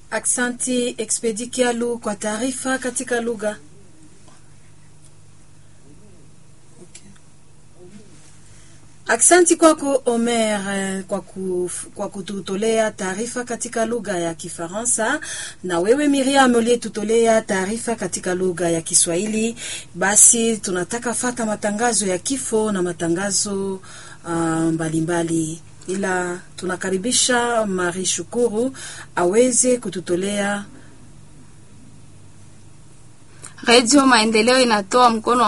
Aksanti Expedi Kialu kwa taarifa katika lugha. Aksanti kwako Omer eh, kwa, ku, kwa kututolea taarifa katika lugha ya Kifaransa, na wewe Miriam uliyetutolea taarifa katika lugha ya Kiswahili. Basi tunataka fata matangazo ya kifo na matangazo ah, mbalimbali ila tunakaribisha Mari Shukuru aweze kututolea Redio Maendeleo inatoa mkono